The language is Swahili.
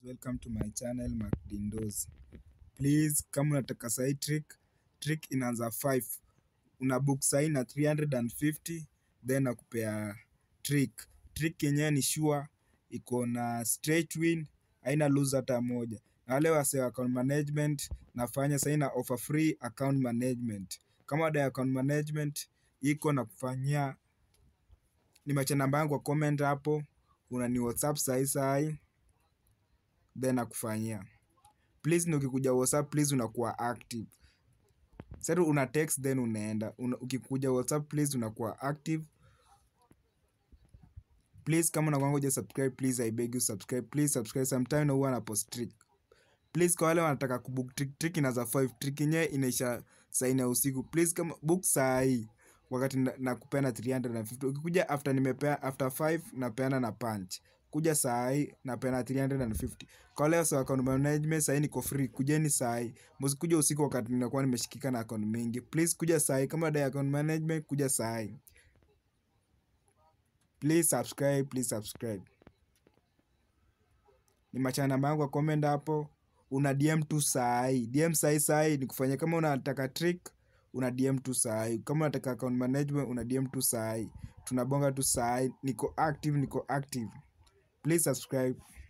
welcome to my channel Macdindos. Please, kama unataka sahi trick, trick inaanza 5. Una book sahi na 350 then nakupea trick. Trick yenyewe ni sure iko na straight win, haina lose hata moja. Na wale wase wa account management nafanya sahi na offer free account management. Kama dai account management iko na kufanyia nimeacha namba yangu kwa comment hapo, unani WhatsApp sahi sahi then nakufanyia. Please na ukikuja WhatsApp please unakuwa active. Sasa una text then unaenda. Una, ukikuja WhatsApp please unakuwa active. Please kama unakuanga huja subscribe please I beg you subscribe. Please subscribe sometime na huwa na post trick. Please kwa wale wanataka kubook trick, trick inaanza 5. Trick yenyewe inaisha saa nne ya usiku. Please kama book saa hii wakati na- nakupeana 350. Ukikuja after nimepea after 5 napeana na punch. Kuja saa hii napeana 350. Kwa wale wasa account management saa hii niko free. Kujeni saa hii. Msikuja usiku wakati ninakuwa nimeshikika na account mingi. Please kuja saa hii kama dai account management kuja saa hii. Please subscribe, please subscribe. Nimechana namba yangu kwa comment hapo. Una DM tu saa hii. DM saa hii saa hii nikufanyia kama unataka trick una DM tu saa hii. Kama unataka account management una DM tu saa hii. Tunabonga tu saa hii. Niko active, niko active. Please subscribe.